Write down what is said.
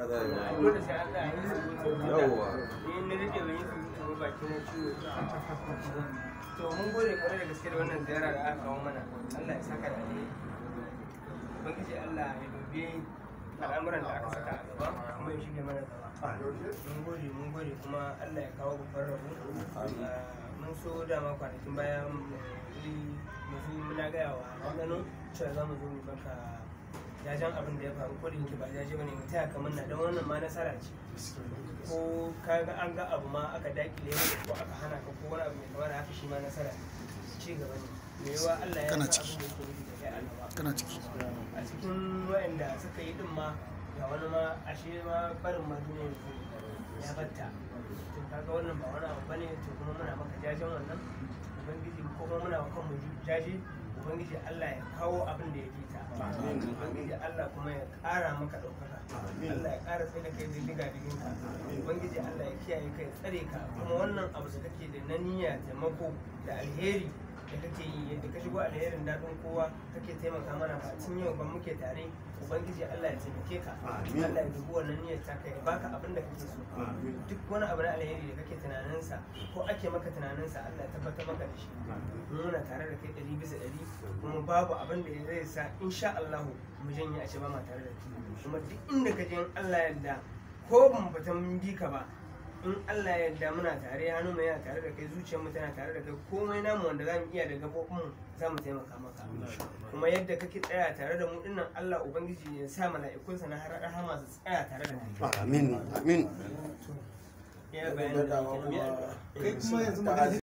Ana yi. Na dole sai Allah ya yi su Yawwa. Ni na rike ban yi su ba baki na ciwo. To mun gode kwarai da gaske da wannan ziyara da aka kawo mana. Allah ya saka da alheri. Ubangiji Allah ya dubi al'amuran da aka saka a gaba kuma ya shige mana gaba. Mun gode mun gode kuma Allah ya kawo babban rabo. Ah, Mun so dama kwanakin baya mu yi mu zo muna gaya wa ɗanɗano cewa za mu zo mu baka jajen abin da ya faru ko da yake ba jaje bane mu taya kamar na don wannan ma nasara ce ko ka ga an ga abu ma aka dakile maka ko aka hana ka ko wani abu mai kamar haka shi ma nasara ne ci gaba ne me yawa Allah ya Kana sa ciki. abin da yake nufi da kai a gaba kana ciki a cikin waɗanda suka yi din ma ga wani ma ashe ma barin ma duniya ya batta to kaga wannan ba wani abu bane to kuma muna maka jajen wannan ubangiji ko kuma muna wa kanmu jaje ubangiji Allah ya kawo abin da ya fi ta ubangiji Allah kuma ya ƙara maka ɗaukaka Allah ya ƙara tsaye da kai da diga digin ka ubangiji Allah ya kiyaye kai tsare ka kuma wannan abu da kake da na niyya taimako da alheri da kake yi yadda ka shigo alherin daɗin kowa kake taimaka mana ba tun yau ba muke tare ubangiji Allah ya taimake ka Allah ya dubi wannan niyyar ta kai baka abin da kake so duk wani abu na alheri da kake tunaninsa ko ake maka tunaninsa Allah ya tabbatar maka da shi mu muna tare da kai ɗari bisa ɗari kuma babu abin da zai sa insha Allah mu janye a ce ba ma tare da kai kuma duk inda ka je in Allah ya yarda ko ban fita mun bi ka ba in Allah ya yarda muna tare hannu mai yana tare da kai zuciyar mu tana tare da kai komai namu wanda za mu iya da gabobin mu za mu taimaka maka kuma yadda kake tsaya tare da mu dinnan Allah ubangiji ya sa mala'ikunsa na har rahama su tsaya tare da kai amin amin ya bayanin da Daɗawa ke nan, ya kuma addu'a. kai kuma yanzu magana